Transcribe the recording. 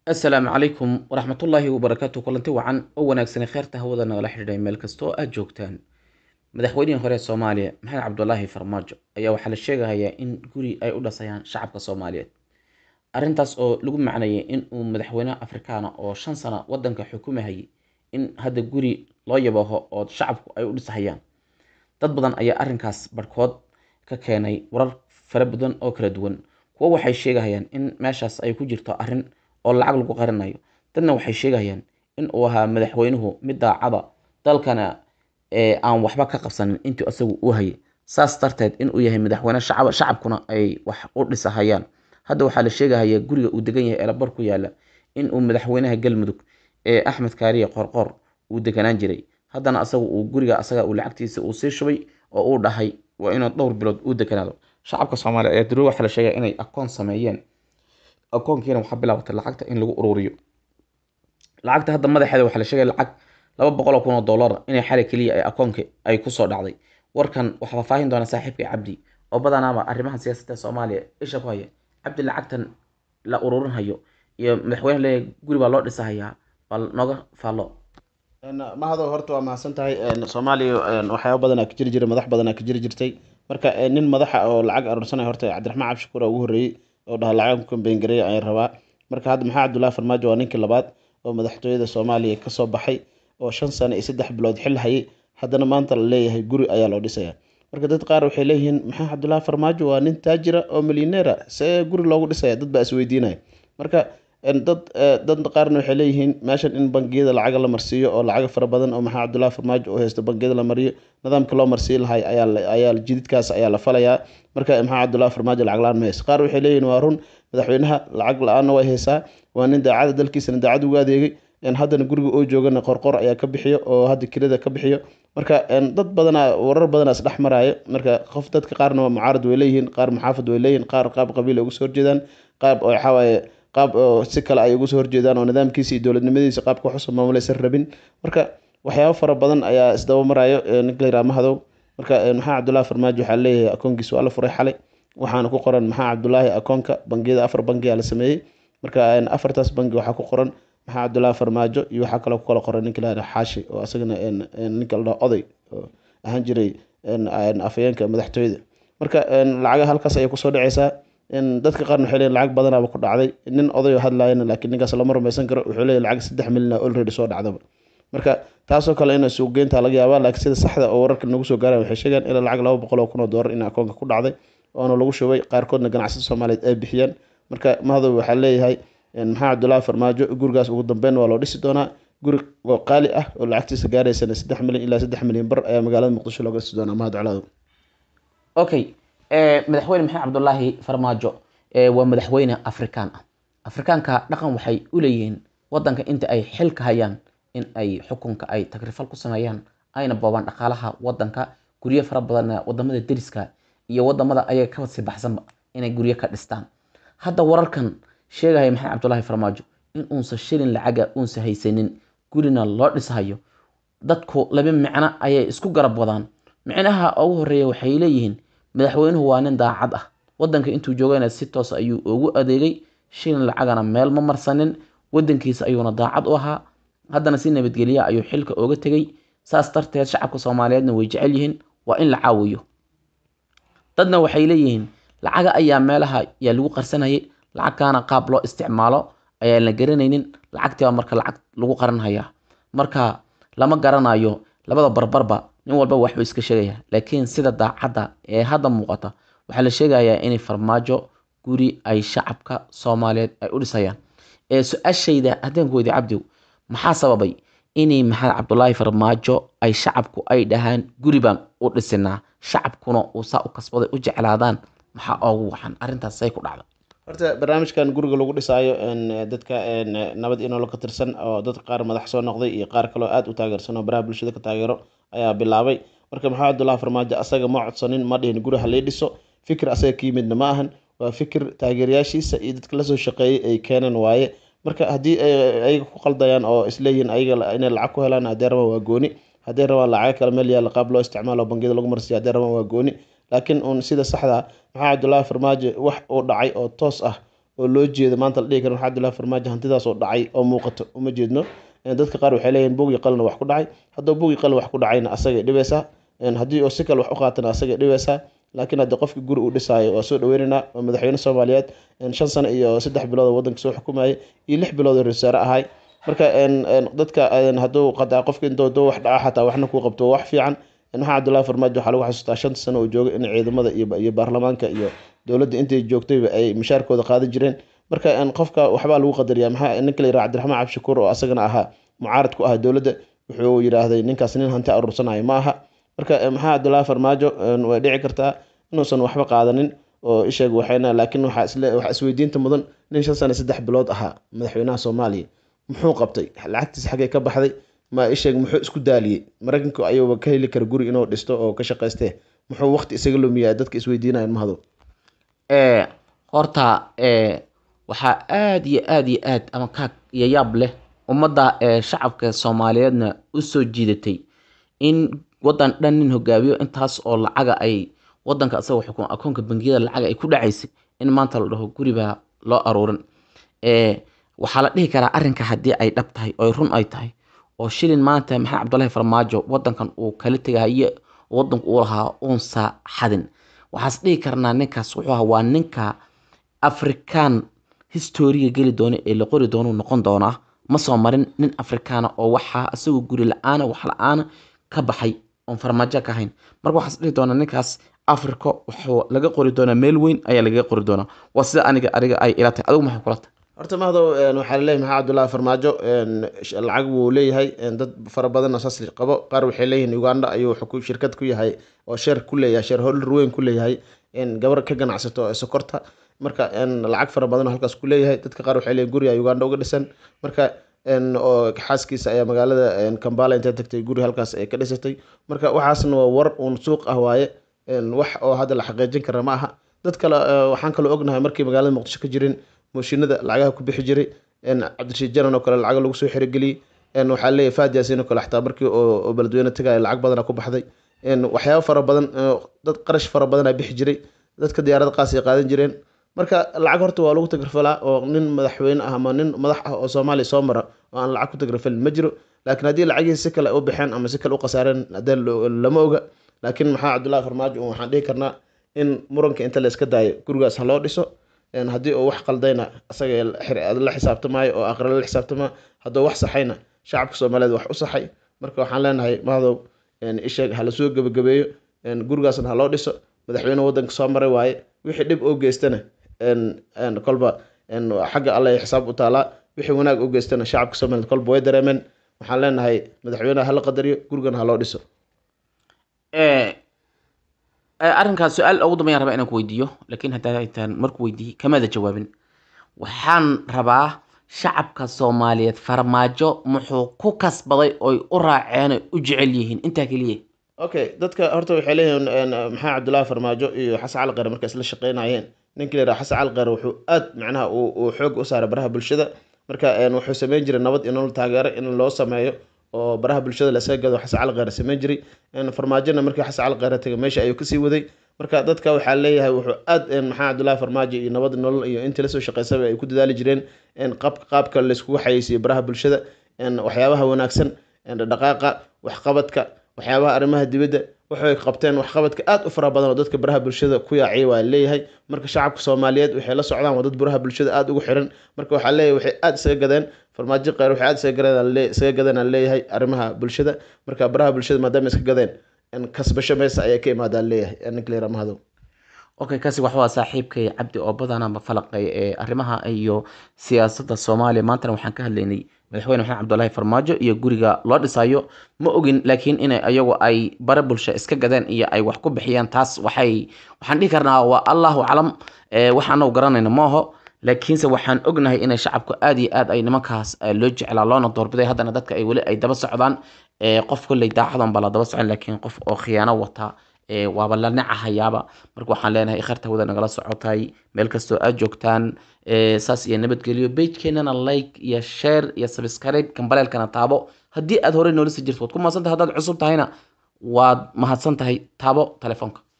asalaamu calaykum waraxmatullaahi wabarakaatu kulanti wacan oo wanaagsanay kheyrta hawada nagala xidhiidhay meel kasta oo aada joogtaan madaxweynihii hore ee soomaaliya maxamed cabdulaahi farmaajo ayaa waxaa la sheegahayaa in guri ay u dhasayaan shacabka soomaaliyeed arrintaas oo lagu macnayay in uu madaxweyne afrikaana oo shan sano wadanka xukumahayay in hadda guri loo yabaho oo shacabku ay u dhisahayaan dad badan ayaa arrinkaas barhkood ka keenay warar fara badan oo kala duwan kuwo waxay sheegahayaan in meeshaas ay ku jirto arrin oo lacag lagu qarinayo dadna waxay sheegayaan in uu ahaa madaxweynuhu mid daacada dalkana aan waxba ka qabsanin intii isagu uu hayay saas darteed inuu yahay madaxweyne shacab shacabkuna ay wax u dhisahayaan hadda waxaa la sheegahayaa guriga uu degan yahay eelabar ku yaala in uu madaxweynaha galmudug ee axmed kaariye qorqor uu deganaan jiray haddana asaga uu guriga asaga uu lacagtiisa uu sii shubay oo uu dhahay waa inuu dhowr bilood uu deganaado shacabka soomaaliya ayaa daruuri waxaa la sheegaya inay akoon sameeyeen akoonkiina waxaa bilaabatay lacagta in lagu ururiyo lacagta hadda madaxeeda waxaa la sheegaya lacag laba boqol oo kun oo dollar inay xali keliya ay akoonka ay kusoo dhacday warkan waxaa faahfaahin doona saaxiibka cabdi oo badanaaba arrimaha siyaasadda soomaaliya isha ku haya cabdi lacagtan la ururinhayo iyo madaxweyne leeyahay guri baa loo dhisahayaa baa nooga faallo mahado horta waa mahadsan tahay soomaaliya waxyaaba badanaa ka jiri jiray madax badanaa ka jiri jirtay marka nin madaxa oo lacag aroorsanaya horta cabdiraxmaan cabshakuur ugu horreeyey oo dhaha lacag kambengareeya ayaan rabaa marka hadda maxaa cabdullaahi farmaajo waa ninkii labaad oo madaxtooyada soomaaliya kasoo baxay oo shan sano iyo saddex bilood xil hayay haddana maanta la leeyahay guri ayaa loo dhisaya marka dad qaar waxay leeyihiin maxaa cabdullaahi farmaajo waa nin taajira oo milyaneera see guri loogu dhisaya dad baa isweydiinaya marka dad dad qaarna waxay leeyihiin meeshan in bangiyada lacaga la marsiiyo oo lacaga fara badan oo maxaa cabdullaahi farmaajo oo haysto bangiyada la mariyo nidaamka loo marsiin lahay ayaa ayaa jididkaas ayaa la falayaa marka maxaa cabdullaahi farmaajo lacag la-aan ma haysto qaar waxay leeyihiin waa run madaxweynaha lacag la-aanna way haysaa waa nin daacada dalkiisana daacad ugu adeegay haddana guriga oo joogana qorqor ayaa ka bixiyo oo hadda kirada ka bixiyo marka dad badanaa warar badanaa isdhex maraayo marka qof dadka qaarna waa mucaarad way leeyihiin qaar muxaafad way leeyihiin qaar qaab qabiil ay uga soo horjeedaan qaab oo waxawaaye qaab oo si kale ay uga soo horjeedaan oo nidaamkiisa iyo dowladnimadiisa qaabka waxuso maamulaysan rabin marka waxyaabo fara badan ayaa isdaba maraayo ninka layiraha mahadow marka maxaa cabdullaahi farmaajo waxaa leeyahay akoonkiisa waa la furay xalay waxaana ku qoran maxaa cabdullaahi akoonka bangiyada afar bangiyaa la sameeyey marka afartaas bangi waxaa ku qoran maxaa cabdullaahi farmaajo iyo waxaa kaloo ku kala qoran ninka layiraha xaashi oo asagana ninka la dhaho oday oo ahaan jiray afayeenka madaxtooyada marka lacaga halkaas ayay kusoo dhaceysaa dadka qaarna waxay leeyihin lacag badanaaba ku dhacday nin oday oo hadlaayana laakiin ninkaas lama rumaysan karo wuxuu leeyahy lacag saddex milyan already soo dhacdaba marka taasoo kale in suuqgeynta laga yaabaa laakiin sida saxda oo wararka nagu soo gaaraan waxay sheegaan ilaa lacag laba boqol oo kun oo doolar in akoonka ku dhacday oona lagu shubay qaarkoodna ganacsada soomaaliyeed ay bixiyeen marka mahadow waxaa leeyahay maxaa cabdullaahi farmaajo gurigaas ugu dambeyn waa loo dhisi doonaa guri oo qaali ah oo lacagtiisa gaaraysana saddex milyan ilaa saddex milyan bar ayaa magaalada muqdisho looga dhisi doonaa mahad colaado okay madaxweyne maxamed cabdulaahi farmaajo waa madaxweyne afrikaan ah afrikaanka dhaqan waxay u leeyihiin wadanka inta ay xilka hayaan in ay xukunka ay tagrifal ku sameeyaan ayna boobaan dhaqaalaha wadanka guryo fara badanna wadamada deriska iyo wadamada ayaga ka sii baxsanba inay guryo ka dhistaan hadda wararkan sheegaya maxamed cabdulaahi farmaajo in uunsa shilin lacaga uunsa haysanin gurina loo dhisahayo dadku laba micno ayay isku garab wadaan micnaha ugu horeeya waxay leeyihiin madaxweynuhu waa nin daacad ah wadanka intuu joogana si toos ayuu ugu adeegay shilin lacagana meel ma marsanin wadankiisa ayuuna daacad u ahaa haddana si nabadgelya ayuu xilka oga tegay saas darteed shacabka soomaaliyeedna way jecel yihiin waa in la caawiyo dadna waxay leeyihiin lacaga ayaa meelaha yaa lagu qarsanayay lacagkaana qaab loo isticmaalo ayaan la garanaynin lacagtiiba marka lacag lagu qaranhayaa marka lama garanayo labada barbarba nin walba waxbuu iska sheegaya laakiin sida daacadda ee hadda muuqata waxaa la sheegayaa inay farmaajo guri ay shacabka soomaaliyeed ay u dhisayaan ee su-aashayda haddaan ku weydiy cabdiw maxaa sababay inay maxamed cabdulaahi farmaajo ay shacabku ay dhahaan guri baan u dhisinaa shacabkuna uu saa u kasbaday u jeclaadaan maxaa oogu waxan arrintaas say ku dhacda horta barnaamijkan guriga lagu dhisaayo dadka nabad inoola ka tirsan oo dad qaar madax soo noqday iyo qaar kaloo aada u taageersan oo baraha bulshada ka taageero ayaa bilaabay marka maxamed cabdullaahi farmaajo asaga ma codsanin ma dhihin guri ha lii dhiso fikir asaga ka yimidna ma ahan waa fikir taageerayaashiisa iyo dadka lasoo shaqeeyay ay keeneen waaye marka haddii ayaga ku qaldayaan oo isleeyihiin ayaga inay lacag ku helaan haddee rabaan waa gooni haddee rabaan lacago kale meel yaalla qaab loo isticmaalo bangiyada lagu marsiya haddee rabaan waa gooni laakiin uun sida saxda maxaa cabdullaahi farmaajo wax uu dhacay oo toos ah oo loo jeedo maanta la dhihi karo maxaa abdullahi farmaajo hantidaas oo dhacay oo muuqato uma jeedno dadka qaar waxay leeyihin bugi qalina wax ku dhacay hadduu bugi qalin wax ku dhacayna asagay dhibaysaa haddii oo si kale wax u qaatana asagay dhibaysaa laakiin haddii qofka guri uu dhisaayo waa soo dhaweynaynaa waa madaxweyne soomaaliyeed shan sano iyo saddex bilood oo waddanka soo xukumayay iyo lix bilood oo rasaare ahay marka dadka hadduu qadaa qofka intoo wax dhaca xataa waxna kuu qabto wax fiican maxaa cabdullahi farmaajo waxaa lagu xasuustaa shanta sano uu joogay in ciidamada iyo baarlamaanka iyo dowladda intay joogtayba ay mushaarkooda qaadan jireen marka qofka waxbaa lagu qadariyaa maxaa ninka la yiraha cabdiraxmaan cabshakuur oo asagana ahaa mucaarad ku ah dowladda wuxuu yidhaahday ninkaas nin hanti aruursanayo ma aha marka maxaa cabdullahi farmaajo way dhici kartaa inuusan waxba qaadanin oo isheeg waxayna laakiin waxaa isle waxaa isweydiinta mudan nin shan sano saddex bilood ahaa madaxweynaha soomaaliya muxuu qabtay lacagtiisa xaggee ka baxday ma isheeg muxuu isku daaliyey maraykanku ayuuba ka heli kara guri inuu dhisto oo ka shaqaystee muxuu waqti isaga lumiyaa dadka isweydiinayan mahado horta waxaa aada iyo aada iyo aad ama kaag iyo yaab leh ummadda shacabka soomaaliyeedna usoo jiidatay in waddan dhan nin hogaamiyo intaas oo lacaga ay wadanka isagoo xukun akoonka bangiyada lacaga ay ku dhacaysay in maanta la dhaho guribaa loo aruurin waxaa la dhihi karaa arrinka haddii ay dhab tahay oo run ay tahay oo shilin maanta maxamed cabdullahi farmaajo wadankan uu kala tegahaye wadanku uu lahaa uunsa xadin waxaas dhihi karnaa ninkaas wuxuu ahaa waa ninka afrikaan historiga geli doona ee la qori doonuu noqon doonaa ma soo marin nin afrikaana oo waxaa isagoo guri la-aana wax la-aana ka baxay oon farmaajo ka ahayn marka waxaas dhihi doonaa ninkaas africa wuxuu laga qori doonaa meel weyn ayaa lagaga qori doonaa waa sida aniga aniga ay ila tahay adigu maxay kula tahay horta mahdo waxaa laleeyahay maxaa cabdullahi farmaajo lacag wuu leeyahay dad fara badan oo saas qabo qaar waxay leeyihiin uganda ayuu shirkad ku yahay oo sheer ku leeyahay sheer holder weyn ku leeyahay gabar ka ganacsato ee sokorta marka lacag fara badan oo halkaas ku leeyahay dadka qaar waxay leeyihin guriga uganda uga dhisan marka oo xaaskiisa ayaa magaalada kambala intay tagtay guri halkaas ay ka dhisatay marka waxaasna waa war uun suuq ah waaye wax oo hadda la xaqiijin kara ma aha dad kale waxaan kaloo ognahay markii magaalada muqdisho ka jirin mooshinada lacagaha ku bixi jiray cabdirashiid janan oo kale lacaga lagu soo xerogeliyey waxaa leeyahay faad yaasin oo kale xataa markii oo beledweyne tagaya lacag badana ku baxday waxyaabo fara badan dad qarash fara badanaa bixi jiray dadka diyaarada qaas ay qaadan jireen marka lacag horta waa lagu tagrafalaa oo nin madaxweyne ah ama nin madax ah oo soomaaliya soo mara oo aan lacag ku tagrafalin ma jiro laakiin haddii lacagihii si kale u baxeen ama si kale u khasaareen hadee lama oga laakiin maxaa cabdullahi farmaajo waxaan dhihi karnaa in muranka inta la iska daayo gurigaas ha loo dhiso haddii uu wax qaldayna asaga la xisaabtamaayo oo aqra la xisaabtamaa hadduu wax saxayna shacabka soomaaliyeed wax u saxay marka waxaan leenahay mahdow isheeg ha lasoo gebagabeeyo gurigaasna ha loo dhiso madaxweyne wadanka soo maray waaye wixii dhib oo geystana kolba xagga alle xisaab u taalaa wixii wanaag u geystana shacabka somaliland kolba way dareemeen waxaan leenahay madaxweyneha hala qadariyo gurigana ha loo dhiso arrinkaas su-aal ugu dambeyan rabaa inaan ku weydiiyo laakiin haddaa intaan marku weydiiyey kamaada jawaabin waxaan rabaa shacabka soomaaliyeed farmaajo muxuu ku kasbaday oy u raaceen oy u jecel yihiin intaa keliya okay dadka horta waxay leeyihiin maxaa cabdullaahi farmaajo iyo xasan cali qare markay isla shaqeynayeen ninkii la yidhaha xasan cali qare wuxuu aad macnaha uu xoog u saaray baraha bulshada marka wuxuu sameyn jiray nabad in la taageero in loo sameeyo oo baraha bulshada lasaga gado xasan cali qeyre sameyn jiray farmaajona markii xasan cali qeyre tagay meesha ayuu kasii waday marka dadka waxaa leeyahay wuxuu aad maxaa cabdullaahi farmaajo iyo nabad nolol iyo intii lasoo shaqeysaba ay ku dadaali jireen qaabka qaabka layskugu xayeysiyo baraha bulshada waxyaabaha wanaagsan dhaqaaqa waxqabadka waxyaabaha arrimaha dibadda waxay qabteen waxqabadka aad u fara badan oo dadka baraha bulshada ku yaaciyay waa leeyahay marka shacabka soomaaliyeed waxay la socdaan waa dad baraha bulshada aad ugu xiran marka waxaa leeyahay waxay aad isaga gadeen farmaajo qeyr waxay aad isaga gadeen isaga gadeen aan leeyahay arrimaha bulshada marka baraha bulshada maadaama iska gadeen kasbasho meesa ayaa ka imaadaan leeyahay ninka la yidhaha mahdow okay kaasi wax waa saaxiibkay cabdi oo badanaba falaqay ee arrimaha iyo siyaasadda soomaaliya maantana waxaan ka hadlaynay madaxweyne maxamed cabdullaahi farmaajo iyo guriga loo dhisayo ma ogin laakiin inay ayagu ay bare bulsho iska gadeen iyo ay wax ku bixiyaan taas waxay waxaan dhihi karnaa waa allahu aclam waxaanagu garanayna maaho laakiinse waxaan ognahay inay shacabku aad iyo aad ay nimankaas loo jeclaa loona doorbiday haddana dadka ay weli ay daba socdaan qof kolley daacadan baa la daba socon laakiin qof oo khiyaano wata waaba la necahayaaba marka waxaan leenahay ikharta wada nagala socotay meel kastoo aad joogtaan saas iyo nabadgelyo bejkeenana like iyo share iyo subscribe kambaleelkana taabo haddii aad horey noolisa jirto waad ku mahadsantahay haddaad cusub tahayna waad mahadsan tahay taabo telefoonka